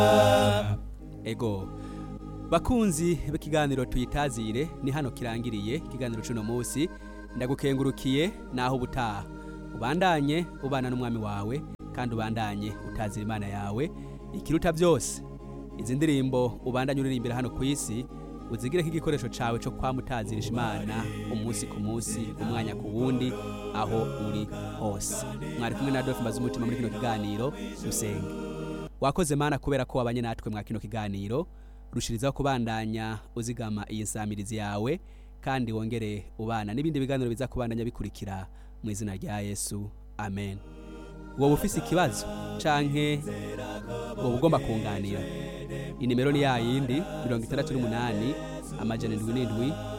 ego bakunzi b'ikiganiro tuyitazire ni hano kirangiriye ikiganiro cy'uno munsi ndagukengurukiye naho ubutaha ubandanye ubana n'umwami wawe kandi ubandanye utazira imana yawe ikiruta byose izi ndirimbo ubandanye uririmbira hano ku isi uzigire nk'igikoresho cyawe cyo kwamutazirisha imana umunsi ku munsi umwanya ku wundi aho uri hose mwari kumwe na Adolphe Mbazumutima muri kino kiganiro dusenge wakoze mana kubera ko wabanye natwe mwa kino kiganiro rushirizaho kubandanya uzigama iyi nsamirizi yawe kandi wongere ubana n'ibindi biganiro biza kubandanya bikurikira mu izina rya yesu amen wowe ufise ikibazo canke wowe ugomba kunganira inimero ni yayindi mirongo itandatu n'umunani amajana indwi n'indwi